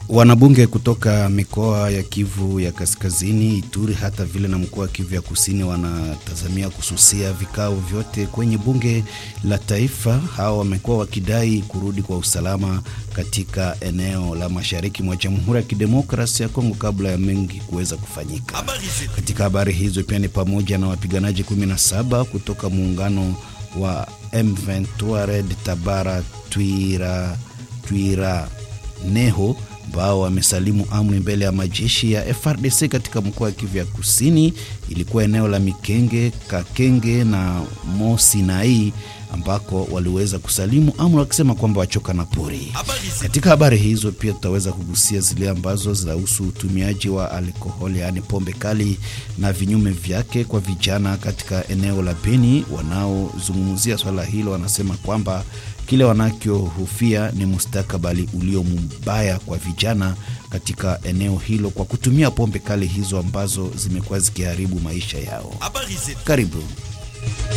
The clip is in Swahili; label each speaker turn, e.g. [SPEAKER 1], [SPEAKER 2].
[SPEAKER 1] Wanabunge kutoka mikoa ya Kivu ya Kaskazini, Ituri hata vile na mkoa wa Kivu ya Kusini wanatazamia kususia vikao vyote kwenye bunge la taifa. Hao wamekuwa wakidai kurudi kwa usalama katika eneo la mashariki mwa Jamhuri ya Kidemokrasia ya Kongo kabla ya mengi kuweza kufanyika. Katika habari hizo pia ni pamoja na wapiganaji 17 kutoka muungano wa M23 Red Tabara Twira Twira Neho ambao wamesalimu amri mbele ya majeshi ya FRDC katika mkoa wa Kivu ya Kusini. Ilikuwa eneo la Mikenge, Kakenge na Mosinai ambako waliweza kusalimu amri wakisema kwamba wachoka na pori. Katika habari hizo pia tutaweza kugusia zile ambazo zinahusu utumiaji wa alkoholi, yaani pombe kali na vinyume vyake kwa vijana katika eneo la Beni. Wanaozungumzia swala hilo wanasema kwamba kile wanachohofia ni mustakabali ulio mbaya kwa vijana katika eneo hilo kwa kutumia pombe kali hizo ambazo zimekuwa zikiharibu maisha yao. Karibu.